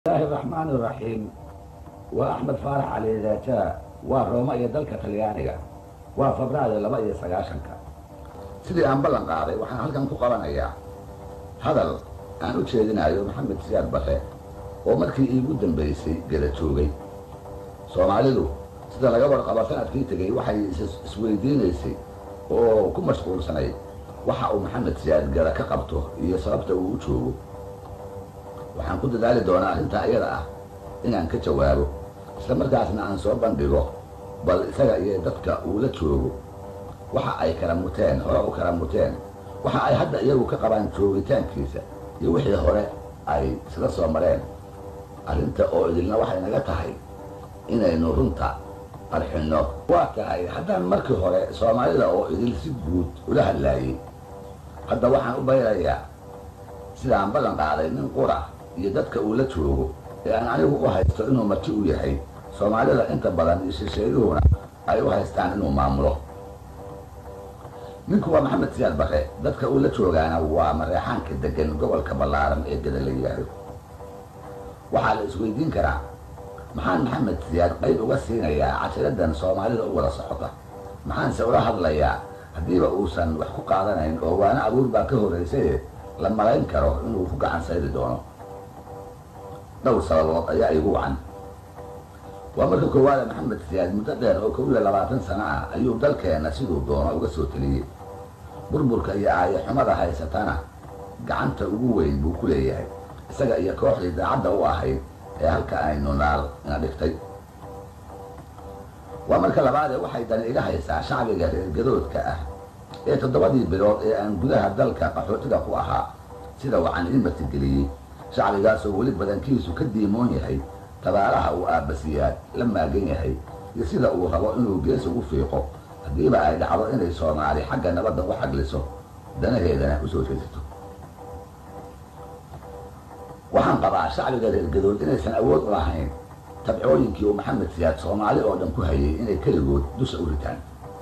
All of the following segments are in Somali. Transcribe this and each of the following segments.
bismillaahi raxmaani raxiim waa axmed faarax cali daajaa waa rooma iyo dalka talyaaniga waa febraayo laba iyo sagaashanka sidii aan ballan qaaday waxaan halkan ku qabanayaa hadal aan u jeedinayo maxamed siyaad bare oo markii iigu dambaysay geda joogay soomaalidu sida laga warqabo sanadkii tegey waxay isweydiinaysay oo ku mashquulsanayd waxa uu maxamed siyaad geda ka qabto iyo sababta uu u joogo waxaan ku dadaali doonaa arrintaa iyada ah inaan ka jawaabo isla markaasna aan soo bandhigo bal isaga iyo dadka uu la joogo waxa ay kala muteen hore u kala muteen waxa ay hadda iyagu ka qabaan joogitaankiisa iyo wixii hore ay isla soo mareen arrinta oo idilna waxay naga tahay inaynu runta qarxinno waa tahay haddaan markii hore soomaalida oo idil si guud ula hadlaayey hadda waxaan u bayrayaa sidaan ballan qaaday nin qura iyo dadka uu la joogo ee aan anigu u haysto inuu marti u yahay soomaalida inta badan iyo shisheeyuhuna ay u haystaan inuu maamulo ninku waa maxamed siyaad bare dadka uu la joogaana waa mareexaanka degan gobolka ballaaran ee geda la yidhaahdo waxaa la isweydiin karaa maxaan maxamed siyaad qayb uga siinayaa casiradan soomaalida u wada socota maxaanse ula hadlayaa haddiiba uusan wax ku qaadanayn oo waana abuur baa ka horraysaye la malayn karo inuu ku gacan sayri doono dhowr sababood ayaa igu wacan waa marka koowaada maxamed siyaad muddo dheer oo kow iyo labaatan sano ah ayuu dalkeenna siduu doono uga soo teliyey burburka iyo aayo xumada haysatana gacanta ugu weyn buu ku leeyahay isaga iyo kooxdii daacadda u ahayd ee halka aynu naal ina dhigtay waa marka labaadee waxay dani iga haysaa shacbiga reergadoodka ah ee toddobadii bilood ee aan gudaha dalka qaxootiga ku ahaa sida wacan ii martigeliyey shacbigaasoo weli badankiisu ka diimoon yahay tabaalaha uu aabbasiyaad la maagan yahay iyo sida uu rabo inuu gees ugu fiiqo haddiiba ay dhacdo inay soomaali xagga nabadda u xagliso danaheedana u soo jeesato waxaan qabaa shacbiga reergadood inaysan awood u lahayn tabcooyinkii uu maxamed siyaad soomaali oo dhan ku hayay inay keligood dusha u ritaan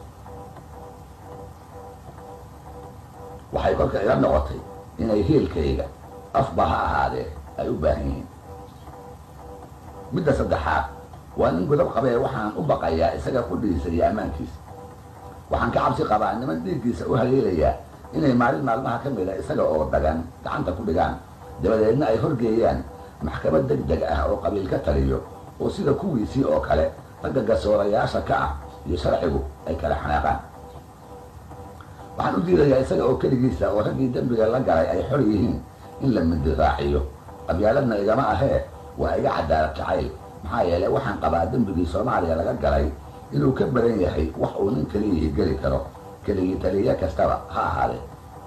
waxay kolka ila noqotay inay hiilkayga afba ha ahaadee ay u baahan yihiin midda saddexaad waa nin gudab qabee waxaan u baqayaa isaga qudhiisa iyo ammaankiisa waxaan ka cabsi qabaa niman dhiiggiisa u haleelayaa inay maalin maalmaha ka mida isaga oo dagan gacanta ku dhigaan dabadeedna ay horgeeyaan maxkamad deg deg ah oo qabiil ka taliyo oo sida kuwiisii oo kale ragga gasoorayaasha ka ah iyo sharcigu ay kala xanaaqaan waxaan u diidayaa isaga oo keligiisa oo raggii dembiga la galay ay xor yihiin in la mindiraaciyo qabyaaladna igama ahee waa iga cadaalad jacayl maxaa yeelay waxaan qabaa dembigii soomaaliya laga galay inuu ka badan yahay wax uu nin keliyihii geli karo keligii taliye kastaba ha ahaadee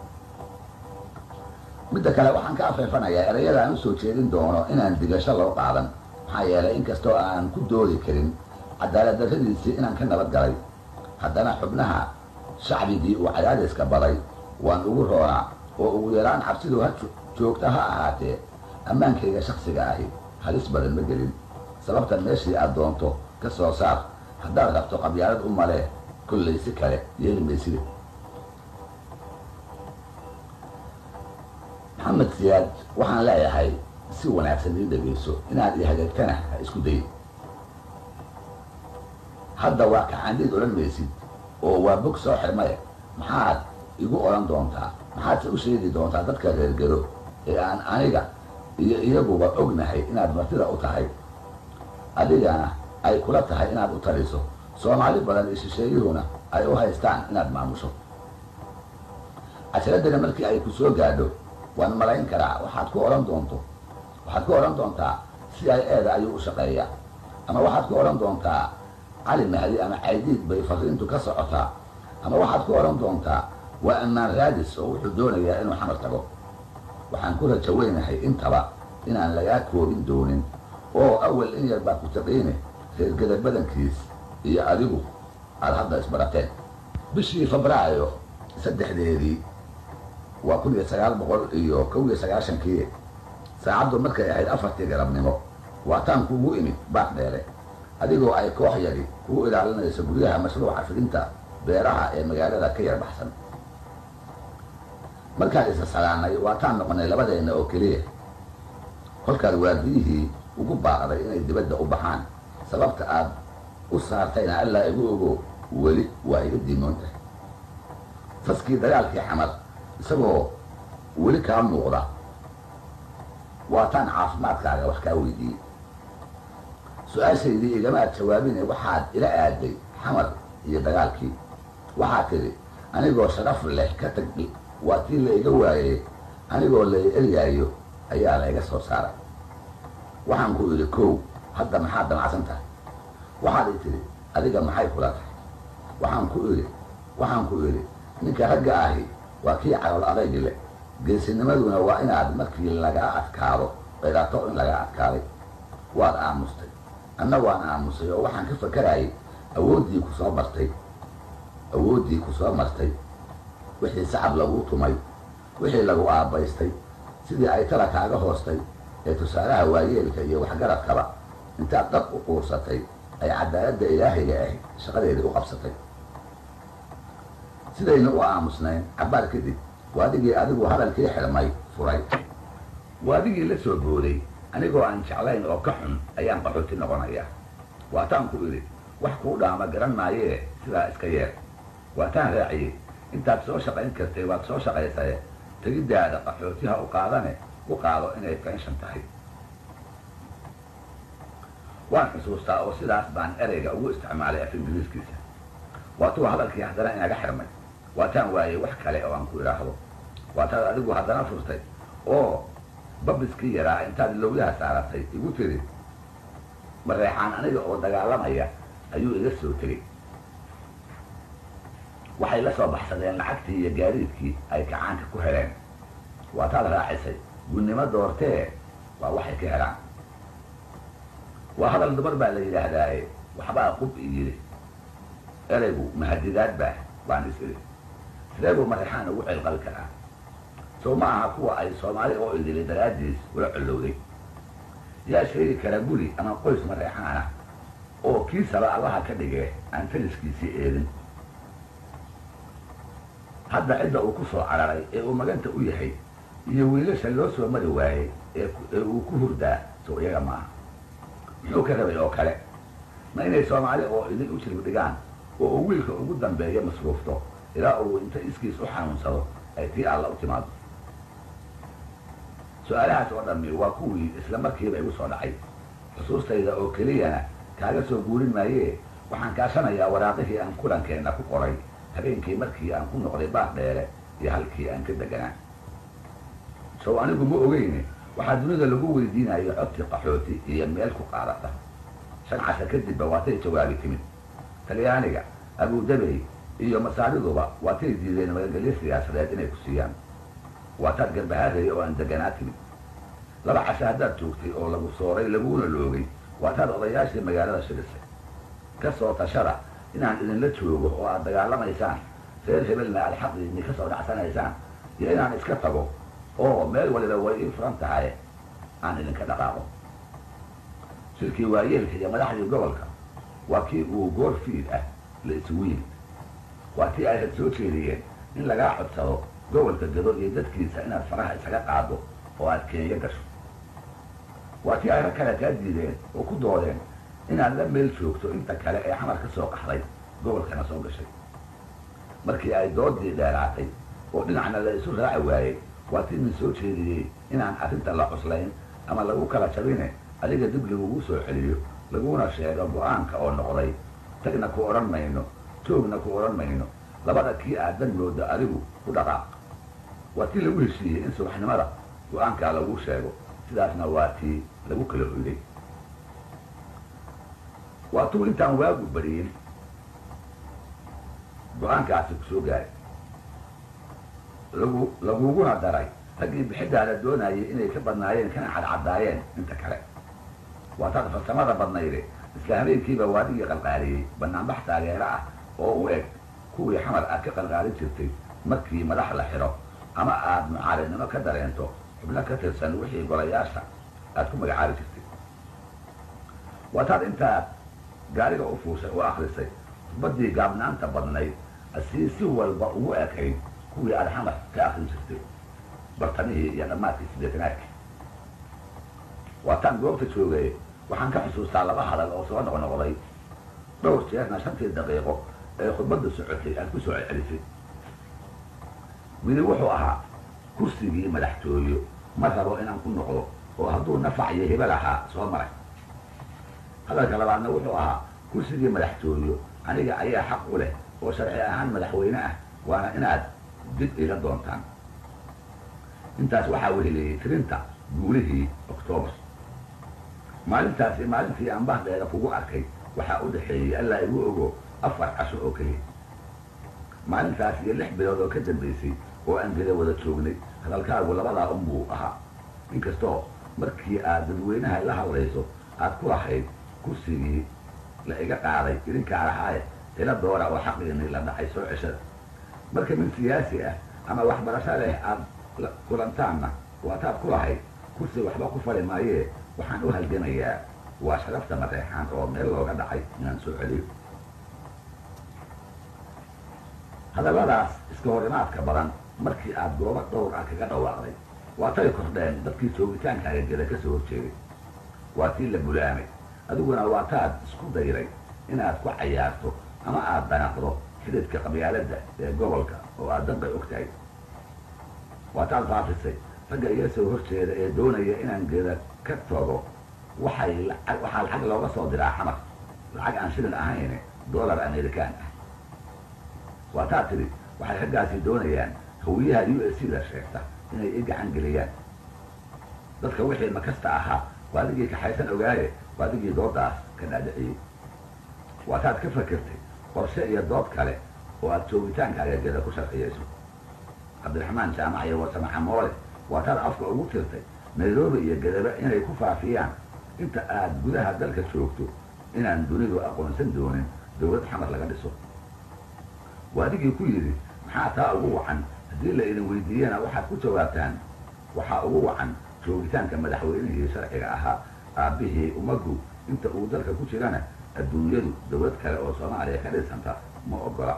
midda kale waxaan ka afeefanayaa erayada aan u soo jeedin doono inaan digasho loo qaadan maxaa yeelay inkastoo aan ku doodi karin cadaalad darradiisii inaan ka nabad galay haddana xubnaha shacbigii uu cadaadiska baday waan ugu roonaa oo ugu yaraan cabsidu ha joogta ha ahaatee ammaankayga shaksiga ahi halis badan ma gelin sababta meeshii aad doonto ka soo saar haddaad rabto qabyaalad u malee kollay si kale yeeli mayside maxamed siyaad waxaan leeyahay si wanaagsan ii dhegayso inaad i hagaagtana ha isku dayin hadda waa kaxaandhiid odhan maysid oo waa bog soo xirmaye maxaad igu odhan doontaa maxaadse u sheegi doontaa dadka reergado ee aan aniga iyo iyaguba ognahay inaad martida u tahay adigana ay kula tahay inaad u taliso soomaali badan iyo shisheeyuhuna ay u haystaan inaad maamusho cashiradani markii ay ku soo gaadho waan malayn karaa waxaad ku odhan doonto waxaad ku odhan doontaa si ay eeda ayuu u shaqeeyaa ama waxaad ku odhan doontaa cali mahdi ama caydiid bay fariintu ka socotaa ama waxaad ku odhan doontaa waa ammaan raadis oo wuxuu doonayaa inuu xamar tago waxaan ku rajo weynahay intaba inaan lagaa koobin doonin oo awal in yar baa ku taqiine reergada badankiis iyo adigu aad hadda isbarateen bishii febraayo saddexdeedii waa kun iyo sagaal boqol iyo kow iyo sagaashankii saacaddu markay ahayd afartii galabnimo waataan kuugu imid baaq dheere adigoo ay koox yari kugu ilaalinayso guryaha mashruuca fidinta beeraha ee magaalada ka yar baxsan markaan isa salaanay waataan noqonay labadeenna oo keliya kolkaad waardiyihii ugu baaqday inay dibadda u baxaan sababta aad u saartayna allaa igu ogo weli waa iga diimoon tahay faskii dagaalkii xamar isagoo weli kaa muuqda waataan caafimaadkaaga wax kaa weydiiyey su-aashaydii igamaad jawaabine waxaad ila aaday xamar iyo dagaalkii waxaad tidhi anigoo sharaf leh ka tag waa tii la iga waayey anigoo la eryaayo ayaa la iga soo saaray waxaan ku idhi kow hadda maxaad damacsan tahay waxaad i tidhi adiga maxay kula tahay waxaan ku idhi waxaan ku idhi ninka ragga ahi waa kii calool adaygi leh geesinimaduna waa inaad markii lagaa adkaado qirato in lagaa adkaaday waad aamustay anna waan aamusay oo waxaan ka fakarayay awooddii ku soo martay awooddii ku soo martay wixii sacab laguu tumay wixii lagu aabbaystay sidii ay tala kaaga hoostay ee tusaalaha waayeelka iyo waxgaradkaba intaad dad u quursatay ay cadaaladda ilaahiga ahi shaqadeedii u qabsatay sidayna u aamusnayn cabbaar kadib waadigii adigu hadalkii xirmay furay waadigii la soo booday anigoo aan jeclayn oo ka xun ayaan qaxooti noqonayaa waataan ku idhi wax kuu dhaama garan maayee sidaa iska yeer waataan raaciyey intaad soo shaqayn kartay waad soo shaqaysaye tegiddaada qaxootiha u qaadane u qaado inay fenshan tahay waan xusuustaa oo sidaas baan ereyga ugu isticmaalay af ingiriiskiisa waatuu hadalkii haddana inaga xirmay waataan waayey wax kale oo aan ku idhaahdo waataad adigu haddana furtay oo babiskii yaraa intaad lowyaha saaratay igu tiri mareexaan aniga oo dagaalamaya ayuu iga soo tegey waxay la soo baxsadeen lacagtii iyo gaadiidkii ay kacaanka ku heleen waataad raacisay gunnimo doortee waa waxay ka helaan waa hadal dumar baa la yidhaahdaaye waxbaa qub i yidhi eraygu mahadidaad baa baan is idhi sidee buu mareexaan ugu celqal karaa sow ma aha kuwa ay soomaali oo idili daraaddiis ula collowday yaa sheegi kara guri ama qoys mareexaana oo kiisaba allaha ka dhigee aan taliskiisii eedin hadda cidda uu ku soo cararay ee uu maganta u yahay iyo wiilasha loo soo mari waayey ee uu ku hurdaa sow iyaga maaha muxuu ka rabay oo kale ma inay soomaali oo idin u jirib dhigaan oo uu wiilka ugu dambeeya masruufto ilaa uu inta iskiis u xanuunsado ay tii alla u timaado su-aalahaas oo dhammi waa kuwii isla markiiba igu soo dhacay xusuustayda oo keliyana kaaga soo guurin maayee waxaan kaashanayaa waraaqihii aan kulankeenna ku qoray habeenkii markii aan ku noqday baar dheere iyo halkii aan ka deganaa sow anigu ma ogeyne waxaa dunida lagu weydiinayo codti qaxooti iyo meel ku qaadata shan casha kadibba waatay jawaabi timid talyaaniga abudabey iyo masaariduba waatay diideen magagelyo siyaasadeed inay ku siiyaan waataad garbahaadaya oo aan deganaa timid laba casho haddaad joogtay oo lagu sooray laguna loogay waataad odayaashii magaalada shirisay ka soo tashada inaan idinla joogo oo aad dagaalamaysaan reer hebelna aad xaqiinii ka soo dhacsanaysaan iyo inaan iska tago oo meel waliba way ii furan tahay aan idinka dhaqaaqo shirkii waayeelka iyo madaxdii gobolka waa kii uu goor fiid ah la isugu yimid waa tii ay had soo jeediyeen in lagaa codsado gobolka gado iyo dadkiisa inaad faraha isaga qaado oo aad kenya gasho waa tii ay rag kale kaa diideen oo ku doodeen inaad la meel joogto inta kale ee xamar ka soo qaxday gobolkana soo gashay markii ay doodii dheeraatay oo dhinacna la isu raaci waayey waa tii min soo jeediyey inaan arrinta la cuslayn ama lagu kala jabine adiga dib lagugu soo celiyo laguna sheego go-aanka oo noqday tagna ku odhan mayno joogna ku odhan mayno labada kii aadan mooda adigu ku dhaqaaq waa tii lagu heshiiyey in subaxnimada go-aankaa lagu sheego sidaasna waa tii lagu kala hoyday waa tuu intaan waagu bariyin go-aankaasi ku soo gaaray lagu laguguna daray raggii bixidaada doonayay inay ka badnaayeen kana cadcaddaayeen inta kale waa taad farsamada badnayde isla habeenkiiba waadigii qalqaaliyey banaanbax taageero ah oo u eg kuwii xamar aad ka qalqaalin jirtay markii madax la xidho ama aad mucaaridnimo ka dareento xubno ka tirsan wixii golayaasha aad ku magacaabi jirtay waa taad intaad gaariga u fuushay oo akrisay khudbaddii gaabnaanta badnayd asii si walba ugu ekayd kuwii aad xamar ka akrin jirtay bartamihii iyo dhammaadkii sideetanaadkii waataan goobta joogay waxaan ka xusuustaa laba hadal oo soo noqnoqday dhowr jeerna shantii daqiiqo ee khudbadda socotay aad ku soo celcelisay midi wuxuu ahaa kursigii madaxtooyo ma rabo inaan ku noqdo oo hadduu nafac iyo hibe lahaa soo maray hadalka labaadna wuxuu ahaa kursigii madaxtooyo aniga ayaa xaq u leh oo sharci ahaan madaxweyne ah waana inaad dib iga doontaan intaas waxaa weheleeyey tirinta guulihii oktoobar maalintaasi maalintii aan bahdeeda kugu arkay waxaa u dhexeeyey allaa igu ogo afar casho oo keliya maalintaas iyo lix bilood oo ka dambaysay oo aan geda wada joognay hadalkaagu labadaa unbuu ahaa inkastoo markii aad dadweynaha la hadlayso aad ku lahayd kursigii la iga qaaday idinkaa lahaaye ila doora oo xaqiinii la dhacay soo ceshada marka nin siyaasi ah ama waxbarasho leh aad kulantaanna waataad ku lahayd kursi waxba ku fali maayee waxaan u halgamayaa waa sharafta mareexaan oo meel looga dhacay inaan soo celiyo hadalladaas iska hor imaadka badan markii aad goobo dhowr ah kaga dhawaaqday waa tay kordheen dadkii joogitaankaaga geda ka soo horjeeday waa tii la bulaamay adiguna waa taad isku dayray inaad ku cayaarto ama aad danaqdo xididka qabyaaladda ee gobolka oo aad danqay og tahay waa taad faafisay ragga iga soo horjeeda ee doonaya inaan geda ka tago waxay waxaa lacag looga soo diraa xamar lacag aan shilin ahayn dollar american ah waa taa tidhi waxay raggaasi doonayaan hawiyaha u s c da sheegta inay i gacan geliyaan dadka wixii makasta ahaa waa adigii kaxaysan ogaaye waa adigii doodaas ka dhaadhiciyey waa taad ka fakertay qorshe iyo dood kale oo aad joogitaankaaga geda ku sharciyayso cabdiraxmaan jaamac iyo warsamaca moole waa taad afka ugu tirtay nairobi iyo gedaba inay ku faafiyaan inta aad gudaha dalka joogto inaan dunidu aqoonsan doonin dowlad xamar laga dhiso waa adigii ku yidhi maxaa taa ugu wacan haddii la idin weydiiyana waxaad ku jawaabtaan waxaa ugu wacan joogitaanka madaxweynihii sharciga ahaa aabbihii ummaddu inta uu dalka ku jirana adduunyadu dowlad kale oo soomaaliya ka dhisanta ma ogola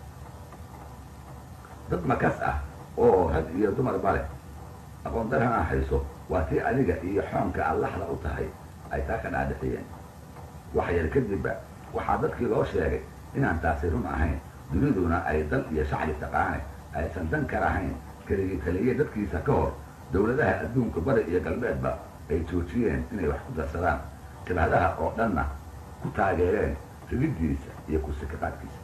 dad makas ah oo rag iyo dumarba leh aqoon darana hayso waa tii adiga iyo xoonka aad laxda u tahay ay taa ka dhaadhiciyeen wax yar kadibba waxaa dadkii loo sheegay inaan taasi run ahayn duniduna ay dal iyo shacbi taqaane aysan dan ka lahayn keligii taliye dadkiisa ka hor dowladaha adduunka bari iyo galbeedba ay joojiyeen inay wax ku darsadaan jabhadaha oo dhanna ku taageereen rididdiisa iyo kursikaqaadkiisa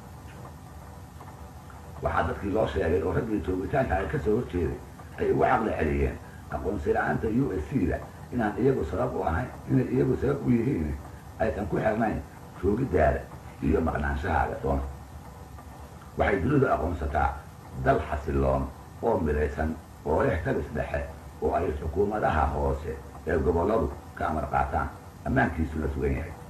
waxaa dadkii loo sheegay oo raggii joogitaanka ay ka soo horjeeday ay ugu caqli celiyeen aqoonsi la-aanta u s c da inaan iyagu sabab u ahayn inay iyagu sabab u yihiin aysan ku xirnayn joogiddaada iyo maqnaanshahaaga doona waxay dunidu aqoonsataa dal xasiloon oo midaysan oo leh tabis dhexe oo ay xukuumadaha hoose ee gobolladu ka amar qaataan ammaankiisuna sugan yahay